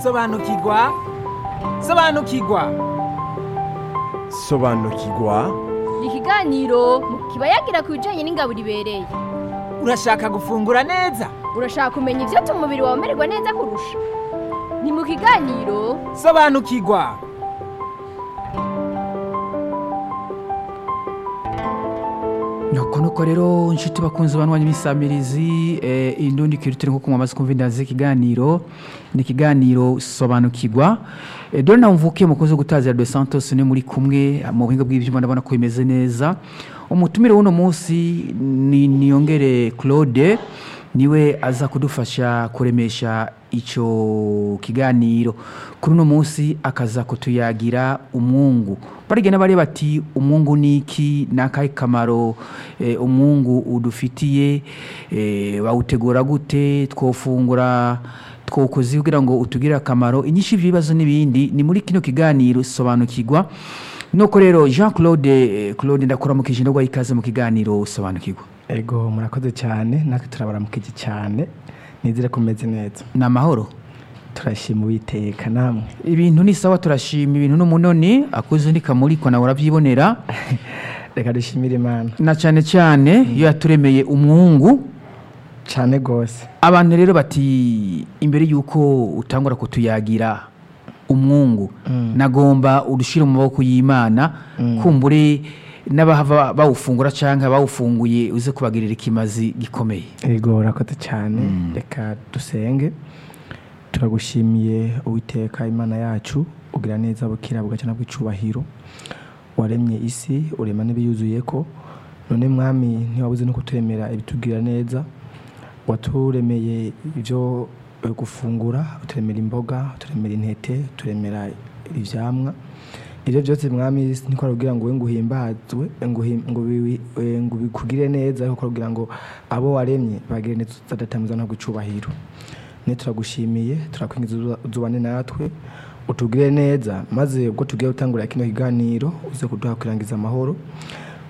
sobanukirwa sobanukirwa sobanukirwa ni ikiganiro kiba yagira ku bijyanye n'ingaburo ibereye urashaka gufungura neza urashaka kumenya ibyo atuma umubiri wawe umererwa neza kurusha ni mu kiganiro sobanukirwa nuko nuko rero inshuti bakunze banwanya imisamirizi eh, indundi kirutire nko kunywa amazi kumva indanzi ikiganiro ni ikiganiro sobanukirwa eh, dore nawe mvukiye mukozi wo gutaza Radio Santos ni muri kumwe mu buhinga bw'ibyuma ndabona ko bimeze neza umutumire w'uno munsi ni niyongere Claude niwe aza kudufasha kuremesha icyo kiganiro kuri uno munsi akaza kutuyagira umwungu barigenda bari bati umwungu ni iki ni akahe kamaro eh, umwungu udufitiye eh, bawutegura gute twofungura twokoze kugira ngo utugire akamaro inyinshi y'ibibazo n'ibindi ni muri kino kiganiro sobanukirwa nuko rero jean claude eh, claude ndakuramukije ndagwa ikaze mu kiganiro sobanukirwa ego murakoze cyane natwe turabaramukije cyane nizere ko umeze neza ni amahoro turashima uwiteka namwe ibintu ni sawa turashima ibintu n'umunoni akuze ni kamuriko nawe urabyibonera reka dushimire imana na cyane cyane iyo yaturemeye umwungu cyane rwose abantu rero bati imbere y'uko utangura kutuyagira umwungu nagomba urushyire mu maboko y'imana kumbure n'abahava bawufungura cyangwa bawufunguye uze kubagirira ikimazi gikomeye ego urakoze cyane reka dusenge turagushimiye uwiteka imana yacu ugira neza bukira bugacana bw'icubahiro waremye isi urema n'ibiyuzuye ko none mwami ntiwabuze no kuturemera ibitubwira neza waturemeye ibyo eh, gufungura uturemera imboga uturemera intete uturemera ivyamwa ibyo byose mwami niko arabwira ngo we ngo uhimbazwe ngo uhim- ngo biwi- eh, ngo bikugire neza ariko arabwira ngo abo waremye bagire neza utadatamizwa ntabwo icubahiro ne turagushimiye turakwinjiza uzubane natwe utugire neza maze ubwo tugiye gutangurira kino kiganiro uze kuduha kurangiza amahoro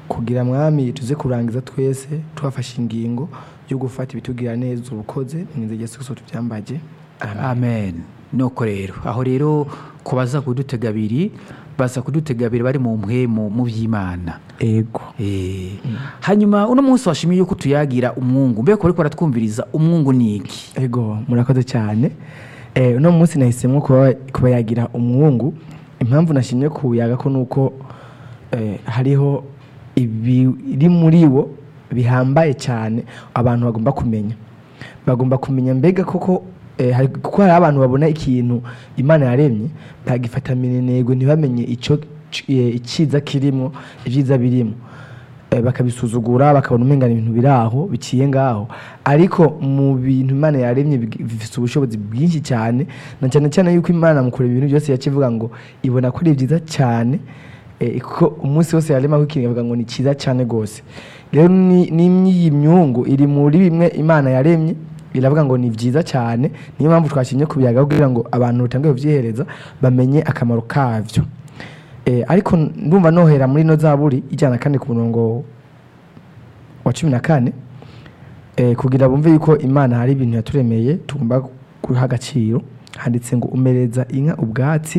kugira mwami tuze kurangiza twese twafashe ingingo yo gufata ibitugira neza ubukoze mu inzira ya yesu tubyambaje amen amen nuko rero aho rero ku baza kudutega abiri baza kudutega abiri bari mu mpwemu mu by'imana ego Eh, hanyuma uno munsi washimiye yuko tuyagira umwungu mbega ko ariko baratwumviriza umwungu ni iki ego murakoze cyane Eh, uno munsi nahisemo kuba kuba yagira umwungu impamvu nashimye kuyaga ko nuko eh, hariho ibiri muri wo bihambaye cyane abantu bagomba kumenya bagomba kumenya mbega koko eh, hari- kuko hari abantu babona ikintu imana yaremye bagifata minenegwe ntibamenye icyo eh, icyiza kirimo ibyiza birimo eh, bakabisuzugura bakabona umengana ibintu biri aho biciye ngaho ariko mu bintu imana yaremye bigi- bifite ubushobozi bwinshi cyane na cyane cyane yuko imana mu kureba ibintu byose yaca ivuga ngo ibona ko ari byiza cyane eh, ko umunsi wose yarema ko ikintu ikavuga ngo ni cyiza cyane rwose rero ni- ni iyi myungu iri muri bimwe imana yaremye biravuga ngo ni byiza cyane niyo mpamvu twashimye kubiyaga kugira ngo abantu batangiye kubyihereza bamenye akamaro kabyo Eh, ariko ndumva nohera muri ino zaburi ijyana kandi ku murongo wa cumi na kane eh, kugira bumve yuko imana hari ibintu yaturemeye tugomba guha agaciro handitse ngo umereza inka ubwatsi